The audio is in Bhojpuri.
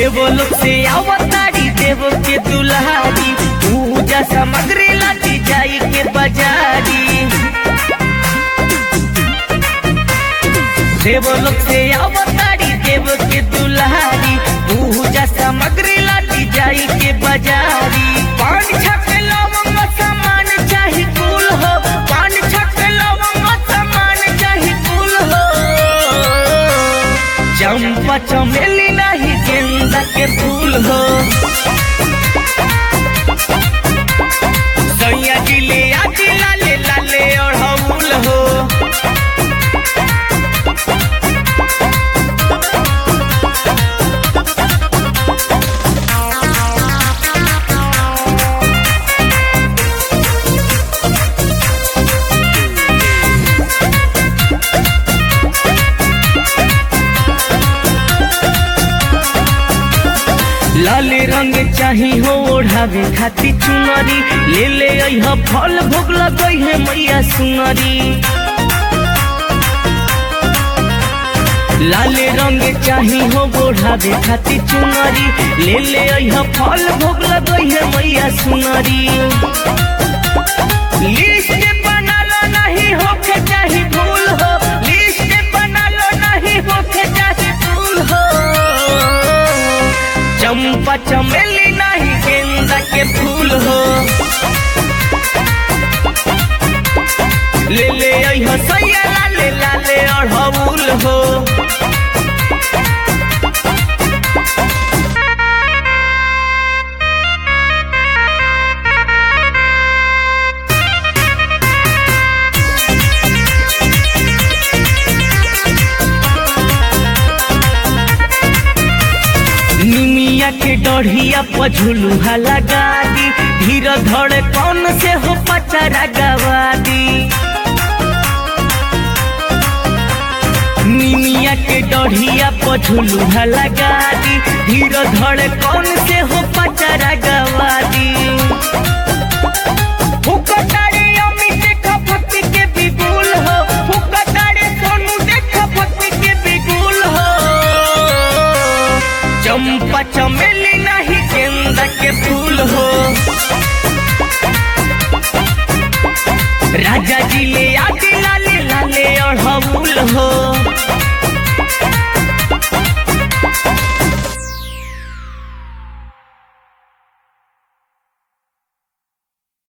देवो लोग से अवतारी देवो के दुल्हारी पूजा सामग्री लाती जाई के बाजारी देवो लोग से अवतारी देवो के दुल्हारी पूजा सामग्री लाती जाई के बाजारी पान छक लवंग सामान चाही कुल हो पान छक लवंग सामान चाही कुल हो चंपा चमेली नहीं गेंदा के फूल हो सैया जिले आदि लाले लाले और हूल हो लाल रंग चाही हो ओढ़ावे खाती चुनरी ले ले अइह फल भोग लगई है मैया सुनरी लाल रंग चाही हो ओढ़ावे खाती चुनरी ले ले अइह फल भोग लगई है मैया सुनरी लिस्ट बनालो नहीं होके चाही भूल हो लिस्ट बनालो नहीं होके चाही भूल हो चंपा चमेली नहीं गेंदा के फूल हो ले ले अइह सैया लाले लाले अड़हुल हो निमिया के डढ़िया पझुलुहा लगा दी धीर धड़े कौन से हो पचरा गवा दी निमिया के डढ़िया पझुलुहा लगा दी धीर धड़े कौन से हो पचरा गवा दी फुकटारे अमी देखा भक्ति के बिगुल हो फुकटारे सोनू देखा भक्ति के बिगुल हो चंपा चमेली नहीं गेंदा के फूल हो राजा जी ले आदि लाले लाले अड़हुल हो